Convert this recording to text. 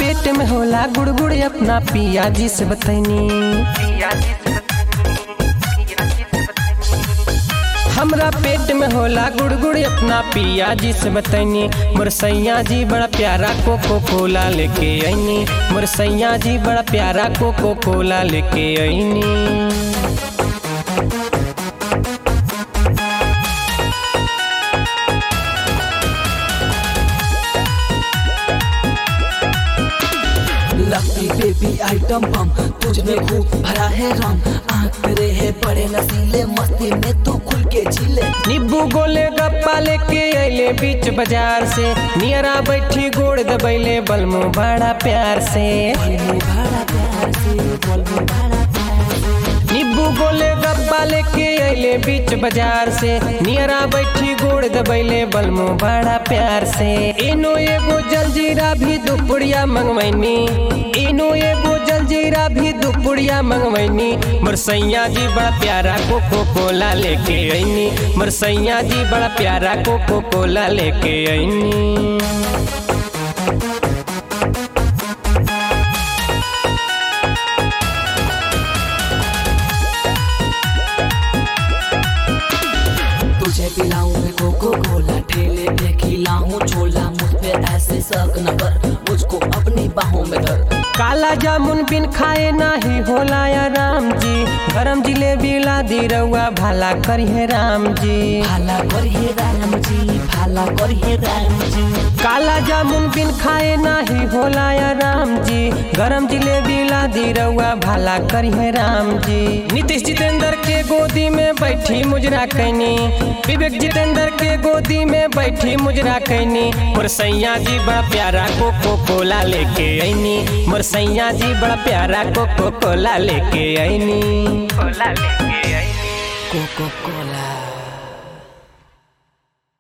पेट में होला गुड़गुड़ अपना पिया जी से बतैनी हमरा पेट में होला गुड़गुड़ अपना पिया जी से बतैनी मोर सैया जी बड़ा प्यारा कोको कोला लेके आईनी मोर सैया जी बड़ा प्यारा कोको कोला लेके आईनी लकी बेबी आइटम बम तुझ में खूब भरा है रम आँख तेरे है बड़े नसीले मस्ती में तू खुल के झीले नींबू गोले गप्पा लेके अइले बीच बाजार से नियरा बैठी गोड़ दबैले बलमू बड़ा प्यार से बोल बड़ा प्यार से बोल बड़ा प्यार से नींबू गोले गप्पा लेके अइले बीच बाजार से नियरा बैठी गोड़ दबैले बलमू बड़ा प्यार से इनो एगो जलजीरा भी दुपुड़िया मंगवैनी इनो एगो जलजीरा भी दुपुड़िया मंगवैनी मोर सैया जी बड़ा प्यारा कोको कोला लेके अइनी मोर सैया जी बड़ा प्यारा कोको कोला लेके अइनी तुझे पिलाऊं मैं कोको कोला ठेले पे खिलाऊं छोला मुझ पे ऐसे शक न कर मुझको अपनी बाहों में धर काला जामुन बिन खाए नाही होला या राम जी गरम जिलेबी ला दी रउआ भाला करिए राम जी भाला करिए राम जी भाला करिए राम जी काला जामुन बिन खाए नाही होला या राम जी गरम जिलेबी ला दी रउआ भाला करिए राम जी नीतीश जितेंद्र के गोदी में बैठी मुजरा कैनी विवेक जितेंद्र के गोदी में बैठी मुजरा कैनी मोर सैया जी बड़ा प्यारा कोको कोला लेके आईनी मोर सैया जी बड़ा प्यारा कोको कोला लेके आईनी कोला लेके आईनी कोको कोला